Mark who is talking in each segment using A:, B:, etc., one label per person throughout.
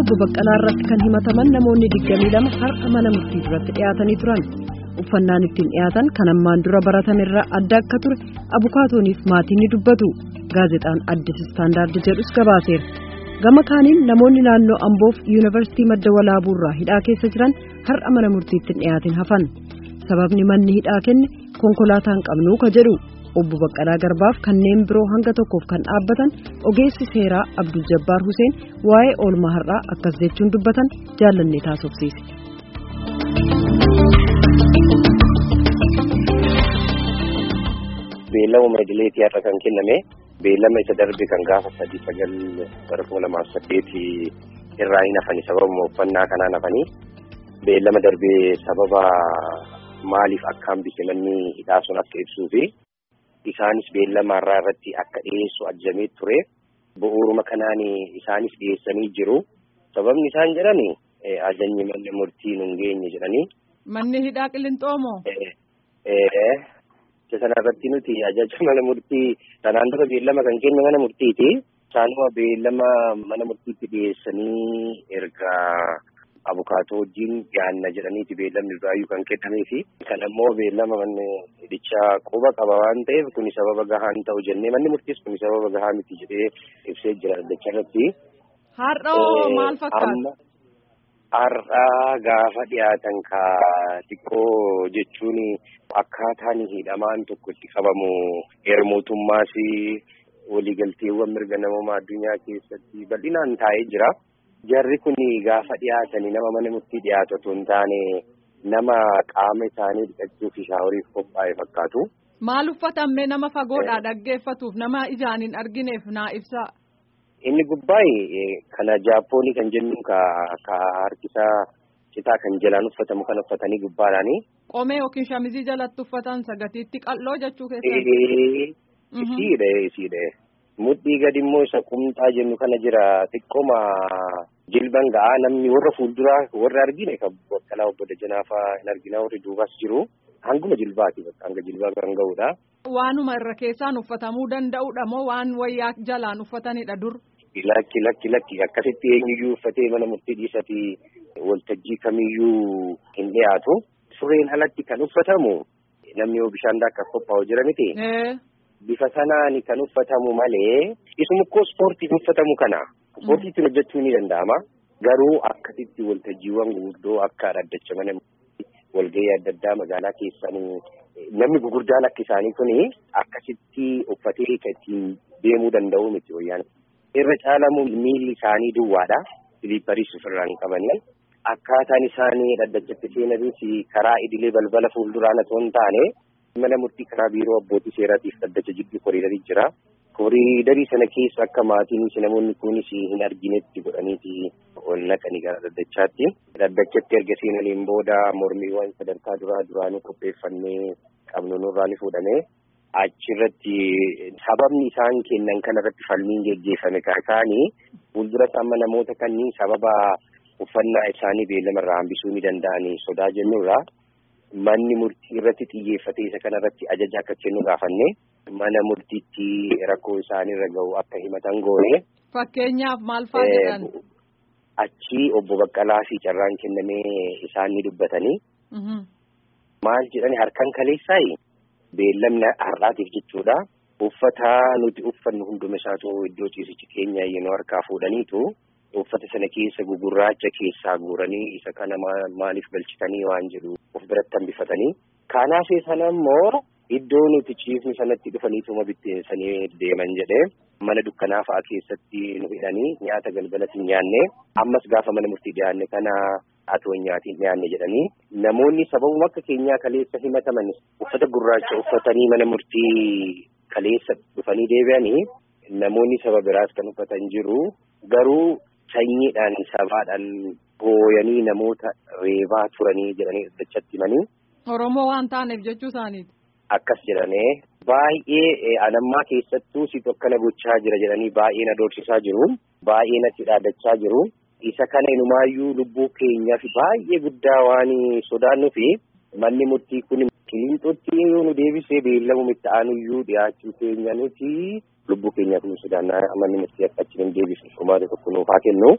A: obbo Baqqalaa irratti kan himataman namoonni 22 har'a mana murtii duratti dhiyaatanii turan. Uffannaan ittiin dhiyaatan kan ammaan dura baratamerraa adda akka ture abukaatooniif maatiin ni dubbatu. Gaazexaan Addis Istaandaardi jedhus gabaaseera. Gama kaaniin namoonni naannoo Amboof Yuunivarsiitii Madda Walaabuurraa hidhaa keessa jiran har'a mana murtiitti dhiyaatin hafan. Sababni manni hidhaa kenne konkolaataan qabnuu ka jedhu. obbo Baqqalaa Garbaaf kanneen biroo hanga tokkoof kan dhaabbatan ogeessi seeraa Abdul Jabbaar Huseen waa'ee oolmaa har'aa akkas jechuun dubbatan jaallannee taasofsiise.
B: Beellama idileetii har'a kan kenname beellama isa darbe kan gaafa sadii sagal bara kuma lamaaf saddeetii irraa hin hafani sababa uffannaa kanaan hafanii beellama darbee sababa maaliif akka hambise manni hidhaa sun akka ibsuu fi isaanis beellama irraa irratti akka dhiyeessu ajajamee ture bu'uuruma kanaan isaanis dhiyeessanii jiru sababni isaan jedhan ajajni manni murtii nun geenye jedhanii.
C: Manni hidhaa qillinxoomoo.
B: Isa sanarratti nuti ajaja mana murtii sanaan dura beellama kan kenne mana murtiiti. Isaanuma beellama mana murtiitti dhiyeessanii erga abukaatoo wajjin dhiyaanna jedhaniiti beellamni duraayyuu kan kennamee fi kan ammoo beellama manni hidhichaa quba qaba waan ta'eef kuni sababa gahaan ta'u jennee manni murtiis kuni sababa gahaa miti jedhee ibsee jira dacha irratti.
C: Har'oo maal fakkaata?
B: Har'aa gaafa dhiyaatan ka xiqqoo jechuun akkaataan hidhamaan tokko itti qabamu heermootummaas waliigalteewwan mirga namummaa addunyaa keessatti bal'inaan taa'ee jira. Jarri kun gaafa dhiyaatanii nama mana murtii dhiyaatu otoo hin taane nama qaama isaanii dhiqachuu fi shaaworiif qophaa'e fakkaatu.
C: Maal uffatamme nama fagoodhaa dhaggeeffatuuf nama ijaan hin argineef naa ibsaa.
B: Inni gubbaa'e kana jaappoonii kan jennu ka harkisaa citaa kan jalaan uffatamu kan uffatanii gubbaadhaani.
C: Qomee yookiin shamizii jalatti uffatan sagatiitti qal'oo jechuu keessatti.
B: Isiidha isiidha. Mudhii gadi immoo isa qumxaa jennu kana jira xiqqooma jilban ga'aa namni warra fuulduraa warra argine kan Baqqalaa obbo Dajanaafaa hin argina warri duubas jiru hanguma jilbaati hanga jilbaa kan ga'udha.
C: Waanuma irra keessaan uffatamuu danda'udha moo waan wayyaa jalaan uffatanidha dur?
B: Lakki lakki lakki akkasitti eenyuyyuu uffatee mana murtii dhiisati waltajjii kamiyyuu hin dhiyaatu. Sureen alatti kan uffatamu namni yoo bishaan daakkaaf qophaa'u jira miti. Bifa sanaan kan uffatamu malee isuma koo ispoortiif uffatamu kana. Ispoortiitiin hojjechuu ni danda'ama. Garuu akkasitti waltajjiiwwan gurguddoo akka dhaddacha mana walgahii adda addaa magaalaa keessanii namni gurguddaan akka isaanii kuni akkasitti uffatee ittiin deemuu danda'u miti wayyaan. Irra caalamu miilli isaanii duwwaadha. Siliipparis ofirraa hin qabanii. Akkaataan isaanii dhaddachatti seenanis karaa idilee balbala fuulduraan otoo hin taane mana murtii karaa biiroo abbootii seeraatiif dhaddacha jidduu koriidarii jira. Koriidarii sana keessa akka maatiin namoonni kunis hin arginetti godhaniiti ol naqanii gara dhaddachaatti. Dhaddachatti erga seenaniin booda mormiiwwan sadarkaa duraa duraanii qopheeffannee qabnu nurraa ni fuudhame. Achirratti sababni isaan kennan kanarratti falmiin geggeeffame kan isaanii fuuldura amma namoota kanneen sababa uffannaa isaanii beellama irraa hambisuu ni danda'anii sodaa jennurraa manni murtii irratti xiyyeeffatee isa kanarratti ajaja akka kennu gaafanne mana murtiitti rakkoo isaaniirra gahu akka himatan goone.
C: Fakkeenyaaf maal fa'aa jedhan?
B: Achi obbo Baqqalaa fi carraan kennamee isaan ni dubbatanii. Maal jedhani harkaan kaleessaayi beellamni har'aatiif jechuudha. Uffata nuti uffannu hunduma isaatu iddoo ciisichi keenya yenoo harkaa fuudhaniitu uffata sana keessa gugurraacha keessaa guuranii isa kana maaliif galchitanii waan jedhu of biratti hambifatanii. Kanaaf sana immoo iddoo nuti ciisni sanatti dhufaniituma bitteessanii deeman jedhee mana dukkanaa fa'aa keessatti nu hidhanii nyaata galgalatti nyaanne ammas gaafa mana murtii dhiyaanne kana atoo nyaatiin dhiyaanne jedhanii namoonni sababuma akka keenyaa kaleessa himataman uffata gurraacha uffatanii mana murtii kaleessa dhufanii deebi'anii namoonni saba biraas kan uffatan jiru garuu sanyiidhaan sabaadhaan booyanii namoota reebaa turanii jedhanii dhadhachatti himanii.
C: Oromoo waan taaneef jechuu isaaniiti.
B: Akkas jedhanii baay'ee anammaa keessattuu si tokkana gochaa jira jedhanii baay'ee na doorsisaa jiru. Baay'ee natti dhaadachaa jiru. Isa kana inumaayyuu lubbuu keenyaaf baay'ee guddaa waan sodaannuu fi manni murtii kun qiliinxootti yoo nu deebisee beellamu itti aanuyyuu dhiyaachuu keenya nuti lubbuu keenyaaf nu sodaannaa manni murtii akka achi hin deebisu furmaata tokko nuuf haa kennu.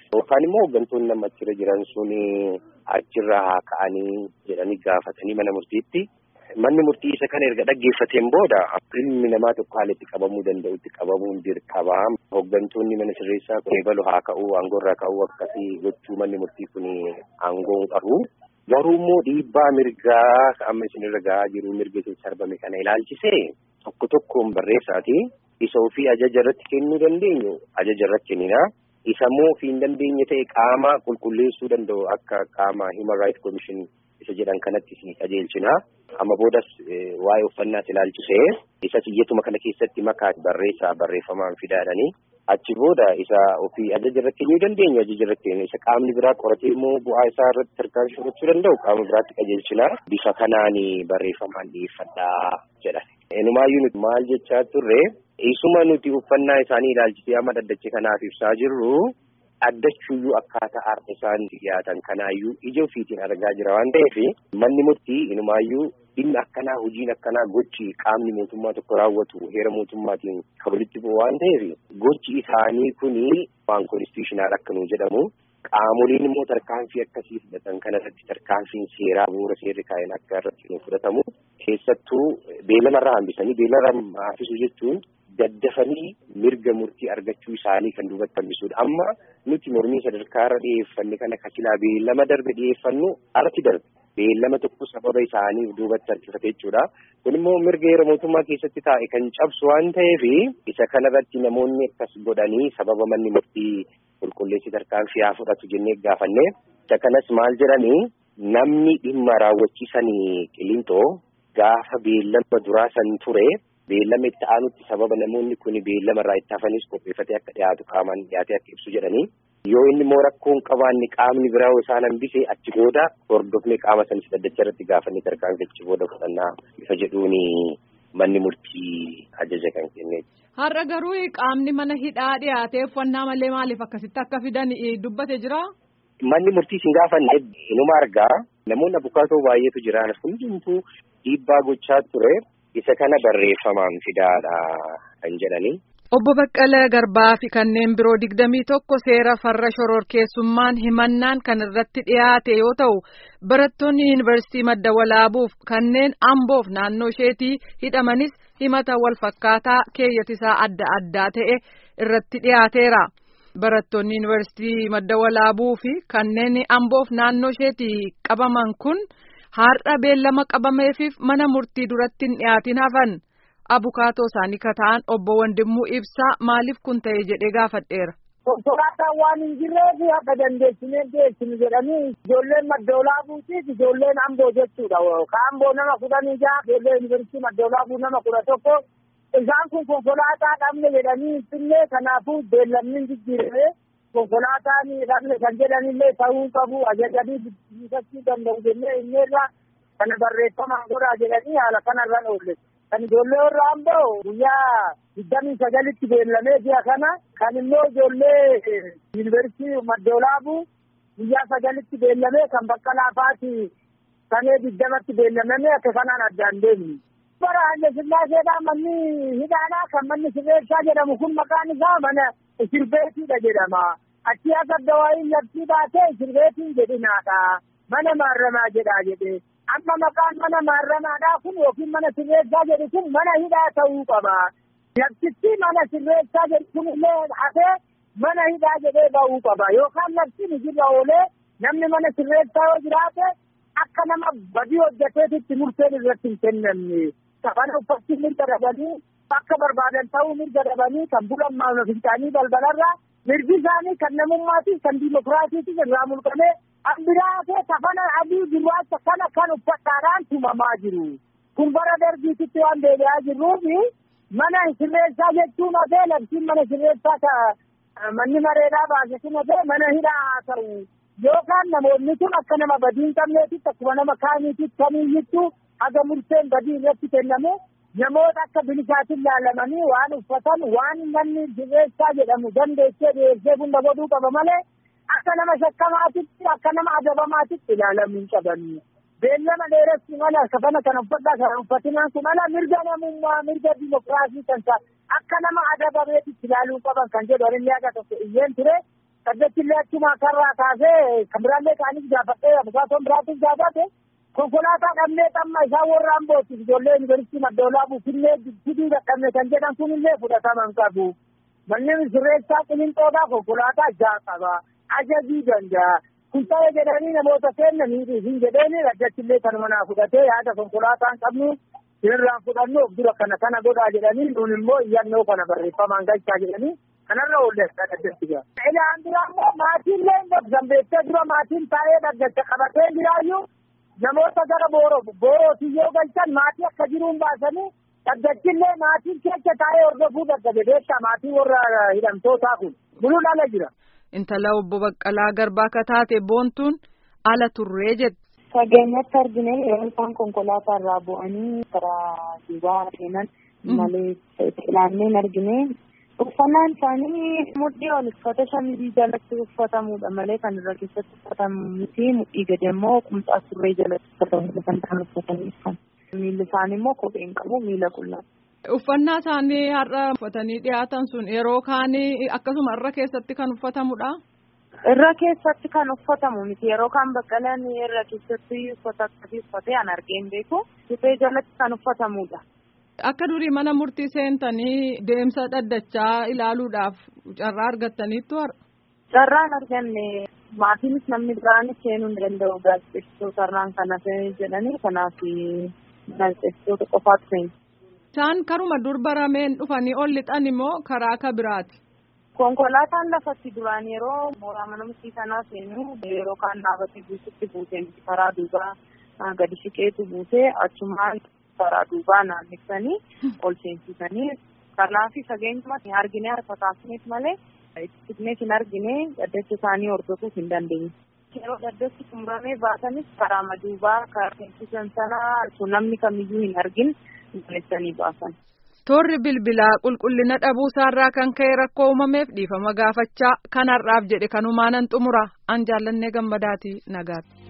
B: yookaan immoo hooggantoonni nama achirra jiran sun achirra haa ka'anii jedhanii gaafatanii mana murtiitti. Manni murtii isa kana erga dhaggeeffateen booda ilmi namaa tokko haala itti qabamuu danda'utti qabamuun dirqama. Hooggantoonni mana sirreessaa kun eebalu haa ka'uu aangoo irraa ka'uu akkasii gochuu manni murtii kun aangoo qabu. Garuu immoo dhiibbaa mirgaa amma isinirra gahaa jiru mirga isin sarbame kana ilaalchisee tokko tokkoon barreessaati. Isa ofii ajaja irratti kennuu dandeenyu ajaja irratti kennina. Isa immoo ofii hin dandeenye ta'e qaama qulqulleessuu danda'u akka qaama Human Rights Commission isa jedhan kanatti si qajeelchina. Amma boodas waa'ee uffannaas ilaalchisee isa xiyyatuma kana keessatti makaa barreessaa barreeffamaan fidaadhanii achi booda isa ofii ajaja irratti kennuu dandeenyu ajaja irratti isa qaamni biraa qoratee immoo bu'aa isaa irratti tarkaanfii fudhachuu danda'u qaama biraatti qajeelchina. Bifa kanaan barreeffamaan dhiyeeffadhaa jedhan. Enumaayyuu nuti maal jechaa turre isuma nuti uffannaa isaanii ilaalchisee amma dhaddacha kanaaf ibsaa jirru addachuuyyuu akkaataa har'a isaan dhiyaatan kanaayyuu ija ofiitiin argaa jira waan ta'eef manni murtii inumaayyuu dhimmi akkanaa hojiin akkanaa gochi qaamni mootummaa tokko raawwatu heera mootummaatiin kan walitti bu'u waan ta'eef gochi isaanii kuni waan konstitushiinaal akka nu jedhamu qaamoliin immoo tarkaanfii akkasii fudhatan kanarratti tarkaanfiin seeraa bu'uura seerri kaa'een akka irratti nu fudhatamu keessattuu beellamarraa hambisanii beellamarraa hafisuu jechuun daddafanii mirga murtii argachuu isaanii kan duubatti hambisuudha. Amma nuti mormii sadarkaa irra dhiyeeffanne kana kasilaa beellama darbe dhiyeeffannu alatti darbe. Beellama tokko sababa isaaniif duubatti harkifate jechuudha. Kun immoo mirga heera mootummaa keessatti taa'e kan cabsu waan ta'eef isa kanarratti namoonni akkas godhanii sababa manni murtii qulqulleessi tarkaanfii haa fudhatu jennee gaafanne. Isa kanas maal jedhanii namni dhimma raawwachiisanii qilintoo gaafa beellama duraa san ture. Beellama itti aanutti sababa namoonni kun beellama irraa itti hafanis qopheeffatee akka dhiyaatu qaamaan dhiyaatee akka ibsu jedhanii yoo inni immoo rakkoo hin qabaanne qaamni biraa isaan hambise achi booda hordofnee qaama sanis dhaddacha irratti gaafannee tarkaanfii achi booda fudhannaa bifa jedhuun manni murtii ajaja kan kenneeti.
C: Har'a garuu qaamni mana hidhaa dhiyaatee uffannaa malee maaliif akkasitti akka fidan dubbate jira?
B: Manni murtii sin gaafanne inuma argaa namoonni abukaatoo baay'eetu jiran hundumtuu dhiibbaa gochaa ture. isa kana barreeffamaan fidaadha kan jedhani.
C: Obbo Baqqalee Garbaa fi kanneen biroo digdamii tokko seera farra shororkeessummaan himannaan kan irratti dhiyaate yoo ta'u barattoonni yuunivarsiitii madda walaabuuf kanneen amboof naannoo isheetii hidhamanis himata wal fakkaataa keeyyatisaa adda addaa ta'e irratti dhiyaateera. Barattoonni yuunivarsiitii madda walaabuu fi kanneen amboof naannoo isheetii qabaman kun. Har'a beellama qabameefiif mana murtii duratti hin dhiyaatin hafan abukaatoo isaanii kata'an obbo Wandimmuu Ibsaa maaliif kun ta'e jedhee gaafadheera.
D: Konkolaataan waan hin jirreef akka dandeessinee dhiyeessinu jedhanii ijoolleen madda walaabuutiif ijoolleen amboo jechuudha. Ka amboo nama kudhanii jaha ijoollee yuunivarsiitii madda walaabuu nama kudha tokko isaan kun konkolaataa dhabne jedhanii finne kanaafuu beellamni hin jijjiirame. konkolaataan dhabne kan jedhanillee ta'uu qabu ajajanii bilisachuu danda'u jennee inneerra kana barreeffamaan godhaa jedhanii haala kanarraan oolle. Kan ijoollee warra amboo guyyaa digdamii sagalitti beellamee ji'a kana kan immoo ijoollee yuunivarsiitii madda walaabuu guyyaa sagalitti beellamee kan bakka laafaati kanee digdamatti beellamame akka kanaan addaan deemni. Bara Haile Sillaaseedhaa manni hidhaadhaa kan manni sirreessaa jedhamu kun maqaan isaa mana Isirbeetiidha jedhama. Achi akka dawaayin labsii baatee Isirbeetiin jedhinaadha. Mana maarramaa jedhaa jedhe. Amma maqaan mana maarramaadhaa kun yookiin mana sirreessaa jedhu kun mana hidhaa ta'uu qaba. Labsitti mana sirreessaa jedhu kun illee hafee mana hidhaa jedhee ba'uu qaba. Yookaan labsiin hojirra oolee namni mana sirreessaa yoo jiraate akka nama badii hojjeteetitti murteen irratti hin kennamne. Kafana uffatti mirga dhabanii akka barbaadan ta'uu mirga dhabanii kan bulan maamila fincaanii balbalarraa mirgi isaanii kan namummaatiif kan diimokiraasiitiif irraa mulqamee ambiraatee kafana adii gurraacha kana kan uffataadhaan tumamaa jiru. Kun bara darbiititti waan deebi'aa jirruufi mana sirreessaa jechuun hafee labsiin mana sirreessaa ka manni mareedhaa baase kun hafee mana hidhaa haa ta'u. Yookaan namoonni kun akka nama badii hin qabneetitti akkuma nama kaaniititti kamiiyyittuu haga murteen badii irratti kenname namoota akka bilisaatiin laalamanii waan uffatan waan manni sirreessaa jedhamu dandeessee dhiyeessee hunda godhuu qaba malee akka nama shakkamaatitti akka nama adabamaatitti ilaalamuu hin qabani. Beellama dheeressi mala kafana kana uffadhaa kana uffatinaan kun ala mirga namummaa mirga dimokiraasii kan ta'a akka nama adabameetitti ilaaluu qaban kan jedhu inni akka tokko iyyeen ture Dhaddachillee achuma karraa kaasee kan biraallee kaanis gaafadhee abukaatoon biraatis gaafate konkolaataa dhabnee xamma isaan warra ambootiif ijoollee yuunivarsiitii maddoolaabuu finnee fiduu dadhabne kan jedhan kunillee fudhataman qabu. Manneen sirreessaa qilinxoodhaa konkolaataa ja'a qaba. Ajajii danda'a. Kun ta'ee jedhanii namoota kennanii hin jedheeni dhaddachillee kanuma naa fudhatee yaada konkolaataan qabnu sirraan fudhannu of dura kana kana godhaa jedhanii nuun immoo iyyannoo kana barreeffamaan galchaa jedhanii kanarra oollee dhaddachi gaa. Ilaan dura immoo maatiillee zambeessee dura maatiin taa'ee dhaddacha qabatee jiraayyuu namoota gara booroo boorootii yoo galchan maatii akka jiruun baasanii dhaddachillee maatiin keessa taa'ee hordofuu dadhabe beektaa maatii warra hidhamtootaa kun buluun ala jira.
C: Intala obbo Baqqalaa Garbaa akka taate boontuun ala turree jette.
E: Fageenyatti argine yeroo isaan konkolaataa irraa bu'anii karaa duubaa seenan malee ilaanneen argine uffannaan isaanii mudhii ol uffata shamizii jalatti uffatamudha malee kan irra keessatti uffatamu miti mudhii gadi immoo qumxaa surree jalatti uffatamudha kan isaan uffatanii uffan. Miilli isaanii immoo kophee hin qabu miila qullaa.
C: Uffannaa isaanii har'a uffatanii dhiyaatan sun yeroo kaanii akkasuma irra keessatti kan uffatamudha.
E: Irra keessatti kan uffatamu miti yeroo kaan baqqalaan irra keessatti uffata akkasii uffatee an argeen beeku suphee jalatti kan uffatamudha.
C: Akka durii mana murtii seentanii deemsa dhaddachaa ilaaluudhaaf carraa argattaniittu har'a.
E: Carraan arganne maatiinis namni biraanis seenuu hin danda'u gaazexeessitoota irraan kana jedhanii kanaaf gaazexeessitoota qofaatu seenu.
C: Isaan karuma dur barameen dhufanii ol lixan immoo karaa akka biraati.
E: Konkolaataan lafatti duraan yeroo mooraa mana murtii sanaa seenu yeroo kaan dhaabatee buusutti buutee karaa duubaa gadi siqeetu buutee achumaan karaa duubaa naannessanii ol seensisanii kanaaf fageenyumatti arginee harka kaasneef malee ittisneef hin argine dhaddacha isaanii hordofuuf hin dandeenye. Yeroo dhaddachi xumuramee baatanis karaa maduubaa karaa seensisan sanaa namni kamiyyuu hin argin naannessanii baasan.
C: Toorri bilbilaa qulqullina dhabuusaarraa kan ka'e rakkoo uumameef dhiifama gaafachaa kanarraaf jedhe kanumaanan xumura an jaallannee gammadaati nagaatti.